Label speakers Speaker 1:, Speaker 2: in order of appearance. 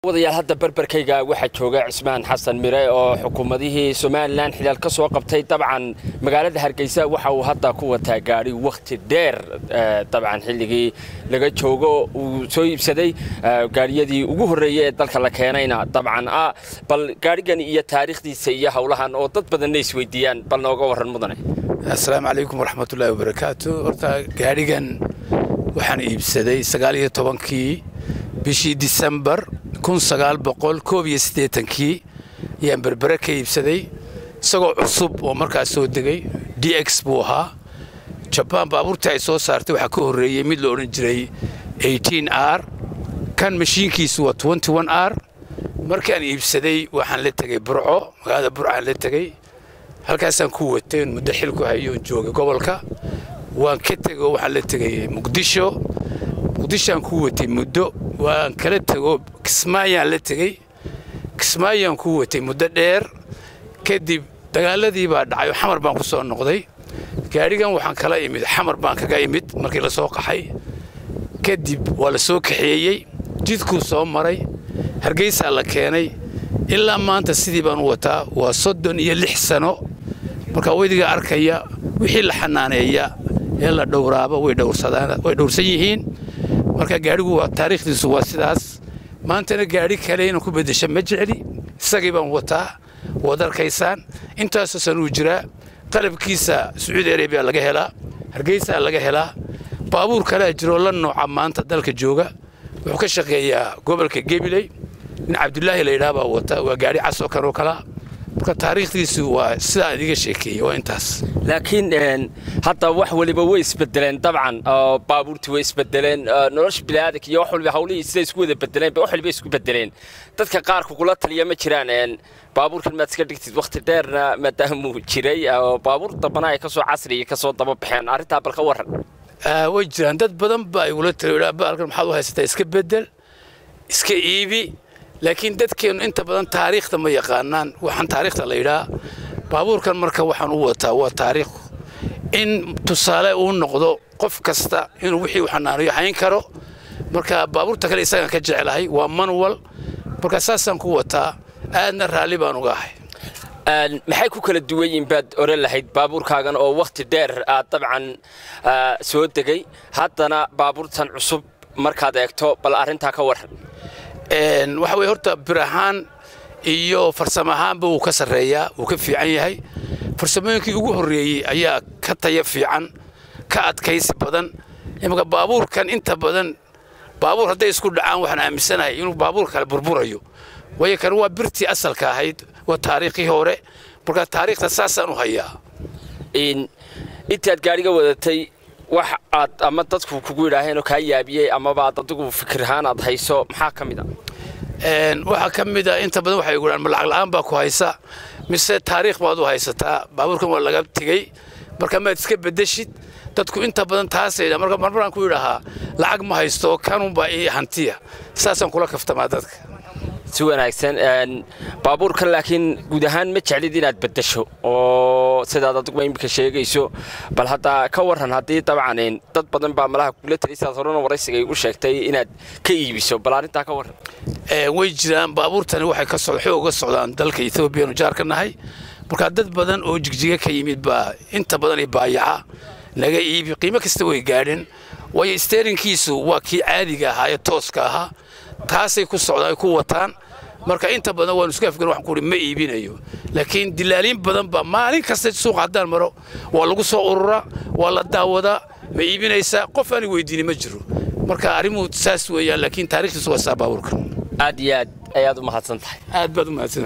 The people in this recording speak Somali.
Speaker 1: wadayaal hadda berberkayga waxaa jooga cismaan xasan mire oo xukuumadihii somalilan xilaal ka soo qabtay dabcan magaalada hargeysa waxa uu hadda ku wataa gaadhi wakhti dheer dabcan xilligii laga joogo uu soo iibsaday gaadhiyadii ugu horreeyey ee dalka la keenayna dabcan ah bal gaadhigan iyo taariikhdiisa iyo howlahan oo dad badanna isweydiiyaan bal nooga warran mudane
Speaker 2: assalaamu calaykum waraxmatullaahi wabarakaatu horta gaadhigan waxaan iibsaday sagaal iyo tobankii bishii disembar kun sagaal boqol koob iyo siddeetankii ayaan berbere ka iibsaday isagoo cusub oo markaas soo degay d x buu ahaa jabaan baabuurtii ay soo saartay waxaa ka horreeyey mid la odhan jiray eighteen r kan mashiinkiisu waa twenty one r markaan iibsaday waxaan la tegey burco magaalada burcaan la tegey halkaasaan ku watay muddo xilku hayoon joogay gobolka waan ka tego waxaan la tegay muqdisho muqdishoaan ku watay muddo waan kala tego kismaayaan la tegey kismaayaan ku watay muddo dheer kadib dagaaladii baa dhacay oo xamar baan ku soo noqday gaadhigan waxaan kala imid xamar baan kaga imid markii la soo qaxay kadib waa la soo kaxeeyey jidkuu soo maray hargeysaa la keenay ilaa maanta sidii baan u wataa waa soddon iyo lix sano markaa weydiga arkaya wixii la xanaaneeya ee la dhowraaba way dhowrsan yihiin marka gaadhigu waa taariikhdiisu waa sidaas maantana gaadhi kale inaan ku beddesha ma jecli isagii baan wataa waad arkaysaan intaasoo sanuu jiraa qalabkiisa sacuudi arabiya laga helaa hargeysaa laga helaa baabuur kalea jiroo la nooca maanta dalka jooga wuxuu ka shaqeeyaa gobolka gebiley nin cabdulaahi la yidhaha baa wata waa gaadhi cas oo kale oo kalaa marka taariikhdiisu waa sidaa idiga sheekeeyey waa intaas
Speaker 1: laakiin hadda wax waliba way isbedeleen dabcan baabuurtii way isbedeleen nolosha biniaadanka iyo wax waliba hawlihii sida isku wada bedeleen wax waliba isku bedeleen dadka qaar kugula taliya ma jiraan baabuurkan maad iska dhigtid wakhti dheerna maadaamuu jiray oo baabuur dambana ay kasoo casriya kasoo daba baxeen arrintaa bal ka warran
Speaker 2: way jiraan dad badan baa igula taliya baalkan maxaad u haysataa iska bedel iska iibi laakiin dadkeennu inta badan taariikhda ma yaqaanaan waxaan taariikhda la yidhaa baabuurkan marka waxaan u wataa waa taariikh in tusaale uu noqdo qof kasta inuu wixii u xanaanayo hayn karo marka baabuurta kale isagaan ka jecelahay waa manuwal marka saasaan ku wataa aadna raalli baan uga ahay
Speaker 1: maxay ku kala duwan yihiin baad oran lahayd baabuurkaagan oo wakhti dheer aad dabcan soo degay haddana baabuurtan cusub markaad eegto bal arrintaa ka warran
Speaker 2: waxa weye horta bir ahaan iyo farsamo ahaanba wuu ka sarreeyaa wuu ka fiican yahay farsamooyinkii ugu horreeyey ayaa ka taya fiican ka adkaysi badan imaka baabuurkan inta badan baabuur hadday isku dhacaan waxaan aaminsanahay inuu baabuur kale burburayo waayo kan waa birtii asalka ahayd waa taariikhii hore markaa taariikhda saasaan u hayaa
Speaker 1: intaad gaadhiga wadatay wax aad ama dadku kugu yidhaaheen oo kaa yaabiyey amaba aad adigu fikir ahaan aad hayso maxaa ka mid a
Speaker 2: waxaa ka mid a inta badan waxay igu dhahan ma lacag la'aan baa ku haysa mise taariikh baad u haysataa baabuurkan waa laga tegey marka maad iska beddeshid dadku inta badan taasay marka marmaraan ku yidhahaa lacag ma haysto kanunbaa ii hantiya saasaan kula kaftamaa dadka
Speaker 1: si wanaagsan baabuurkan laakiin guud ahaan ma jeclid inaad beddesho oo sidaad adiguba iminka sheegayso bal hadda ka warran haddii dabcan dad badan baa malaha kugula taliy sidaad horena waraysiga igu sheegtay inaad ka iibiso bal arrintaa ka warran
Speaker 2: way jiraan baabuurtani waxay ka socda xoog uga socdaan dalka ethoobiyaanu jaar ka nahay markaa dad badan oo jigjiga ka yimid baa inta badan i baayaca naga iibi qiimo kasta way gaadheen waayo steerinkiisu waa kii caadiga ahaa ee tooska ahaa taasay ku socdaan ay ku wataan marka inta badan waanu iska afgan waxaan ku uhi ma iibinayo laakiin dilaaliin badan baa maalin kasta suuqa haddaan maro waa lagu soo ururaa waa la daawadaa ma iibinaysaa qof aani weydiini ma jiro marka arrimuhu saas weeyaan laakiin taarikhdiisu waa saa baabuurka
Speaker 1: aad iyo aad ayaad u mahadsan tahay
Speaker 2: aad baad u mahadsan